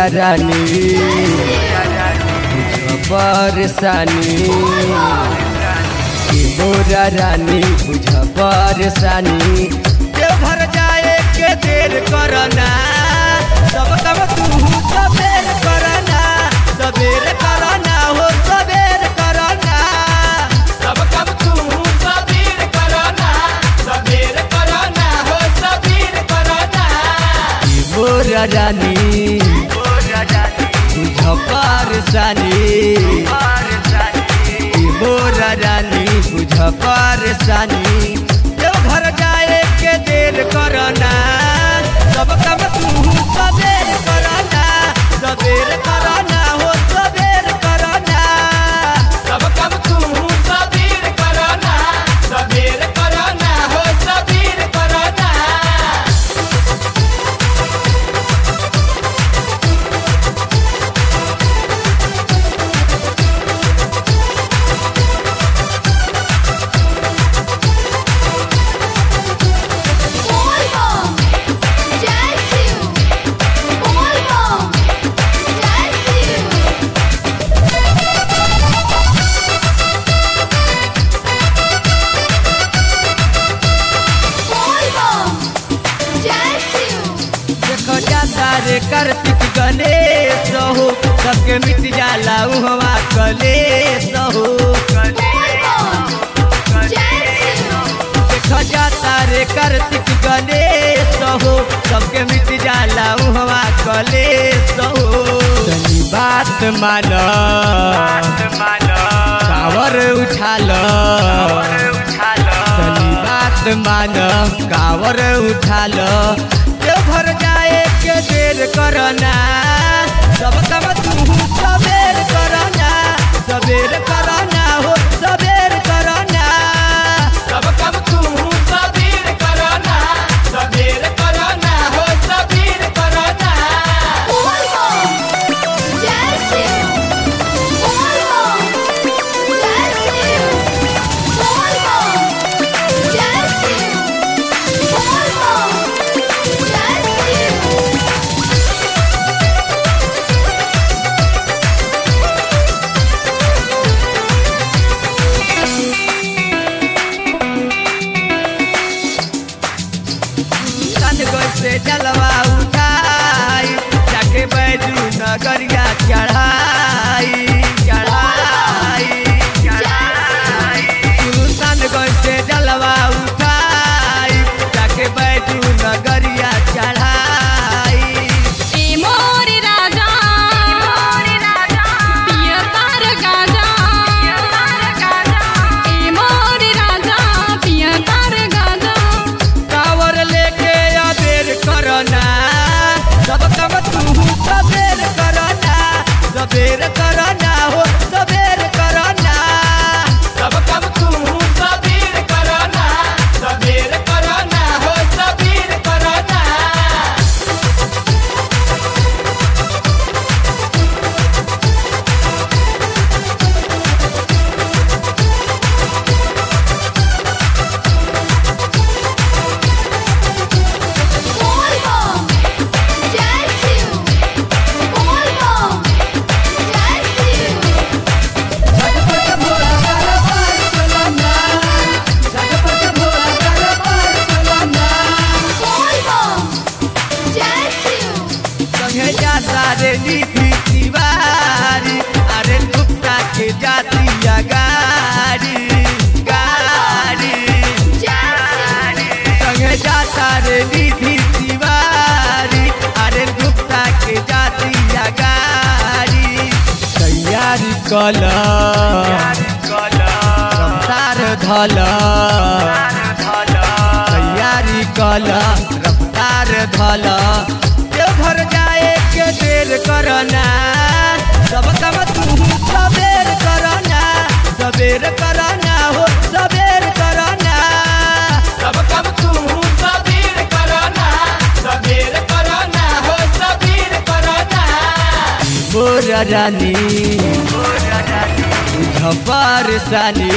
रानी बुझ परेशानी ए मोरा रानी बुझ परेशानी देवघर जाए के देर करना सब कब तू सबेर करना सबेर करना हो सबेर करना सब कब तू सबीर करना सबीर करना हो सबीर करना ए मोरा रानी बुझ परेशानी ए मोरा रानी बुझ परेशानी देवघर जाए के देर करना सब कब तू सबेर करना सबेर करना हो सबेर करना सब कब तू सबीर करना सबीर करना हो सबीर करना Volvo, Jazzy, Volvo, Jazzy. Volvo, Jazzy. देखो जाता रे कार्तिक गणेश हो सबके मिट जाला उहवा कलेश हो Volvo, Jazzy. देखो जाता रे कार्तिक गणेश हो सबके मिट जाला उहवा कलेश हो तनी बात मान कावर उछाल तनी बात मान कावर उछाल देवघर जाए के देर करना सब कम तू सबेर करना सबेर करना हो सबेर करना सब कब तू सबीर करना सबीर करना हो सबीर करना Volvo, Jazzy. Volvo, Jazzy. Volvo, Jazzy. Volvo, Jazzy. सन से जलवा उठाई जाके बैजू नगरिया चढ़ाई चढ़ाई चढ़ाई सन से जलवा उठाई जाके बैजू नगरिया चढ़ाई ए मोर राजा पियर तार गाजा ए मोर राजा पियर तार गाजा कावर लेके अबेर करना सब कम तू सबेर करना सबेर करना हो सबेर करना सब कब तू सबीर करना सबीर करना हो सबीर करना Volvo, Jazzy. Volvo, Jazzy. Volvo, Jazzy. संगे जाता रे नीति तिवारी अरे गुप्ता के जातिया गाड़ी गाड़ी Jazzy. संगे जाता रे नीति तिवारी अरे गुप्ता के जातिया गाड़ी तैयारी कल रफ्तार धल तैयारी कल रफ्तार धल देवघर जाए के देर करना सब कम तू सबेर करना सबेर करना हो सबेर करना सब कब तू सबीर करना सबीर करना हो सबीर करना मोर रानी बुझ परेशानी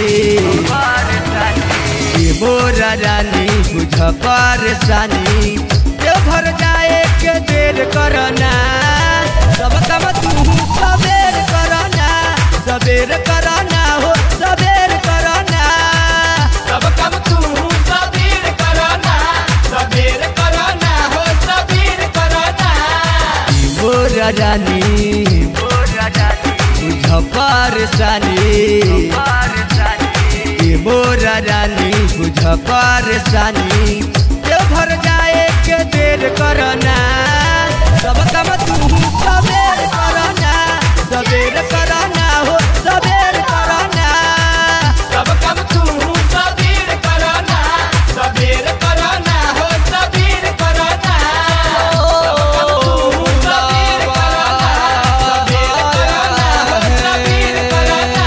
ए मोर रानी बुझ परेशानी देवघर जाए के देर करना सब काम तू सबेर करना सबेर करना हो सबेर करना सब कम तू सबीर करना सबीर करना हो सबीर करना मोर रानी बुझ परेशानी ए मोर रानी बुझ परेशानी देवघर जाए के देर करना सब काम तू सबेर करना सबेर करना हो सबेर करना सब कम तू सबीर करना सबीर करना हो सबीर करना सब कम तू सबीर करना सबीर करना हो सबीर करना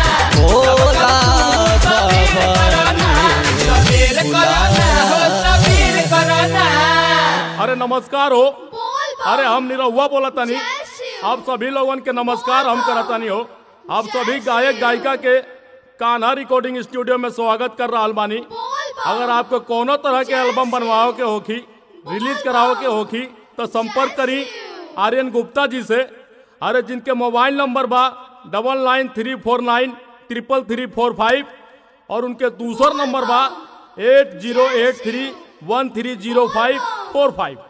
सबीर करना हो सबीर करना अरे नमस्कार हो बोल बम अरे हम निरहुआ बोला तनी जय शिव आप सभी लोगन के नमस्कार हम करतानी हो आप सभी गायक गायिका के कान्हा रिकॉर्डिंग स्टूडियो में स्वागत कर रहा बानी बोल बम अगर आपको कोनो तरह के एल्बम बनवाओ के होखी रिलीज कराओ के होखी तो संपर्क करी आर्यन गुप्ता जी से अरे जिनके मोबाइल नंबर बा double nine three four nine triple three four five और उनके दूसर नंबर बा eight zero eight three one three zero five four five